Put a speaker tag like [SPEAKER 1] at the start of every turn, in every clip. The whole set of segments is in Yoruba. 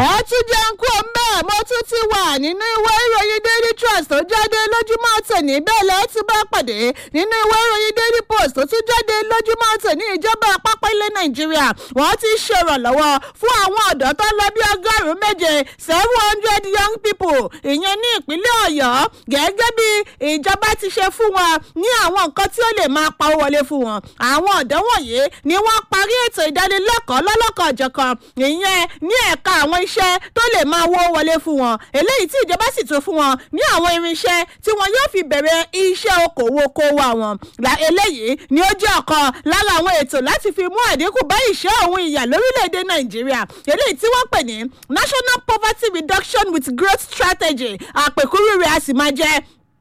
[SPEAKER 1] ẹ tún jẹun kú mbẹ́ mo tún ti wà nínú ìwé ìròyìn daily trust tó jáde lójúmọ́ tòní bẹ́ẹ̀ lẹ́ẹ̀ tún bá pàdé nínú ìwé ìròyìn daily post tó tún jáde lójúmọ́ tòní ìjọba àpapọ̀ ilẹ̀ nàìjíríà wọ́n ti ṣèrànlọ́wọ́ fún àwọn ọ̀dọ́ tó lọ bí ọgọ́rùn-ún méje seven hundred young people ìyẹn ní ìpínlẹ̀ ọ̀yọ́ gẹ́gẹ́ bí ìjọba ti ṣe fún wọn ní àwọn nǹkan tí ó lè máa pa owó wọlé fún wọn àwọn ọ̀dọ́ wọ̀nyí ni wọ́n parí ètò ìdánilẹ́kọ̀ọ́ lọ́lọ́kan ọ̀jọ̀kan ìyẹn ní ẹ̀ka àwọn iṣẹ́ tó lè máa wó wọlé fún wọn eléyìí tí ìjọba sì tún fún wọn ní àwọn irinṣẹ́ tí wọn yóò fi bẹ̀rẹ̀ iṣẹ́ okòwò kówó àwọn eléyìí ni ó jẹ́ ọ̀kan lára àwọn ètò láti fi mú àdínkù bá ìṣẹ́ òun ìyà lórílẹ̀‐èdè nàìjíríà eléyìí tí wọ́n pè ní national poverty reduction with growth strategy àpèkúrú rẹ̀ a sì máa jẹ́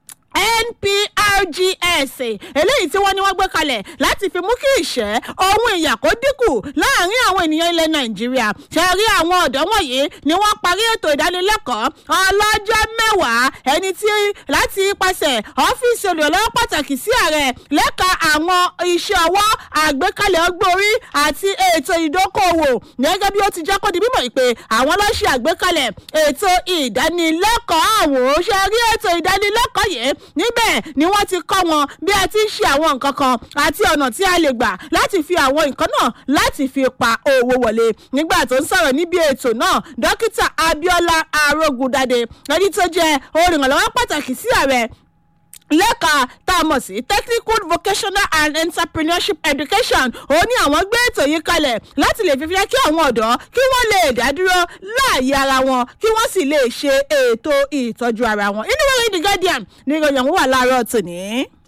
[SPEAKER 1] nprgs eléyìí tí wọ́n ní wọ́n gbé kalẹ̀ láti fi mú kí ìṣẹ́ ohun ìyà kó dínkù láàrin àwọn ènìyàn ilẹ̀ nàìjíríà ṣe rí àwọn ọ̀dọ́ wọ̀nyí ni wọ́n parí ètò ìdánilẹ́kọ̀ọ́ ọlọ́jọ́ mẹ́wàá ẹni tí láti ipasẹ̀ ọ́fíìsì olùrànlọ́wọ́ pàtàkì sí ààrẹ lẹ́ka àwọn iṣẹ́ ọwọ́ àgbékalẹ̀ ọgbórí àti ètò ìdókòwò gẹ́gẹ́ bí ó ti jẹ́ kó di mímọ̀ pé àwọn lọ́ọ́ àgbékalẹ̀ ètò ìdánilẹ́kọ̀ọ́ àwọn ṣe rí ètò ìdánilẹ́kọ̀ọ́ yìí níbẹ̀ ni wọ́n ti kọ́ wọn bí a ti ń ṣe àwọn nǹkan kan àti ọ̀nà tí a lè gbà láti fi àwọn nǹkan náà láti fi pa owó wọlé nígbà tó ń sọ̀rọ̀ níbi ètò náà dókítà abiola arógundadé ẹni tó jẹ́ olùrànlọ́wọ́ pàtàkì sí ààrẹ lẹ́ka tá a mọ̀ sí technical vocational and entrepreneurship education ó ní àwọn gbé ètò yìí kalẹ̀ láti lè fi fi kí àwọn ọ̀dọ́ kí wọ́n lè dádúró láàyè ara wọn kí wọ́n sì lè ṣe ètò ìtọ́jú ara wọn inú wẹ́rẹ́ the guardian ní ìròyìn àwọn wà láàárọ̀ tòní.